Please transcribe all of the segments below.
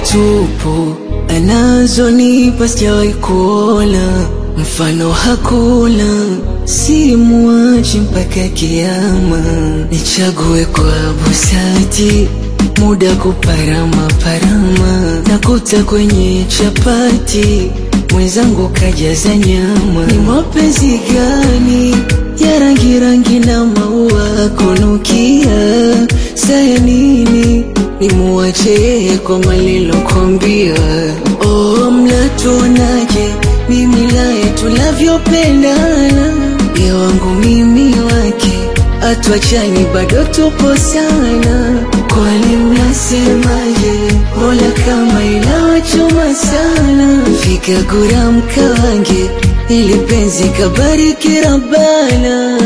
tupu anazonipa sijawahi kuona mfano hakuna, simuachi mpaka kiama. Nichague kwa busati, muda kuparama parama, nakuta kwenye chapati mwenzangu kajaza nyama. Ni mapenzi gani ya rangi rangi na maua kunukia? Saya nini nimuache yeye kwa malilokwambia? Oh, mnatuonaje mimi naye tunavyopendana, ye wangu mimi wake, atuachani bado tupo sana. Kwani mnasemaje? Mola kama inawachoma sana, fika gura mkawange, ili penzi kabariki Rabbana.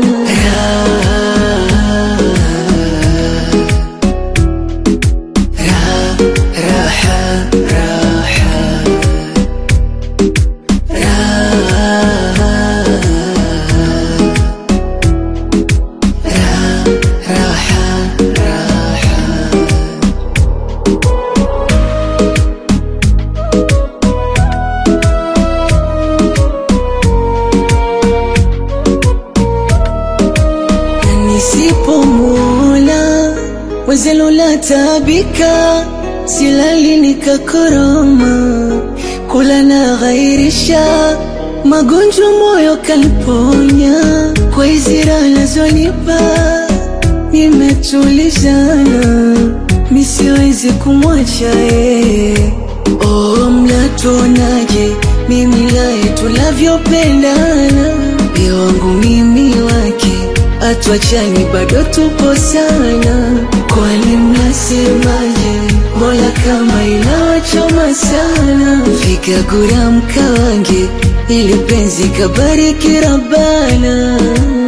Ra, raha, raha. Nisipomwona wezelo la tabika, silali nikakoroma, kula na ghairisha magonjwa moyo kaliponya, kwa hizi raha nazonipa nimetulizana, misiwezi kumwacha yeye. Oh, mnatuonaje mimi naye tunavyopendana, ye wangu mimi wake, atuachani bado tupo sana. Kwani mnasemaje? Mola kama inawachoma sana, fika gura mkawange, ili penzi kabariki Rabbana.